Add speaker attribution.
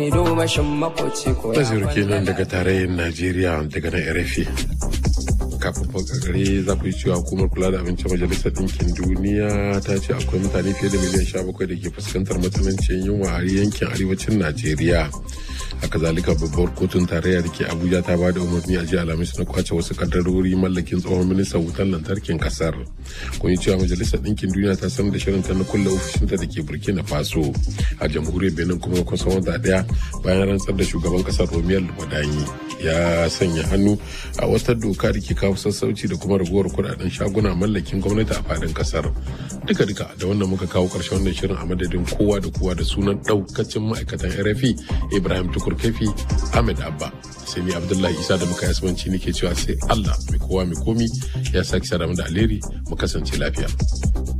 Speaker 1: Naziru kenan daga tarayyar Najeriya daga na RFI. Kafin fakakare za ku yi cewa hukumar kula da abincin majalisar ɗinkin duniya ta ce akwai mutane fiye da miliyan sha bakwai da ke fuskantar matsanancin yunwa a yankin arewacin Najeriya. haka zalika babbar kotun tarayya da ke abuja ta ba da umarni a jiya alhamis na kwace wasu kaddarori mallakin tsohon ministan wutar lantarkin kasar kun yi cewa majalisar ɗinkin duniya ta sanar da shirin ta na kulle ofishinta da ke burkina faso a jamhuriyar benin kuma kusan wata daya bayan rantsar da shugaban kasar romiyar wadayi ya sanya hannu a wata doka da ke kawo sassauci da kuma raguwar kudaden shaguna mallakin gwamnati a fadin kasar duka duka da wannan muka kawo karshen wannan shirin a madadin kowa da kowa da sunan daukacin ma'aikatan rfi ibrahim tukur kafi ahmed abba sai ni abdullahi isa da muka yasuwanci nake cewa sai allah mai kowa mai komi ya sake sadamu da alheri mu kasance lafiya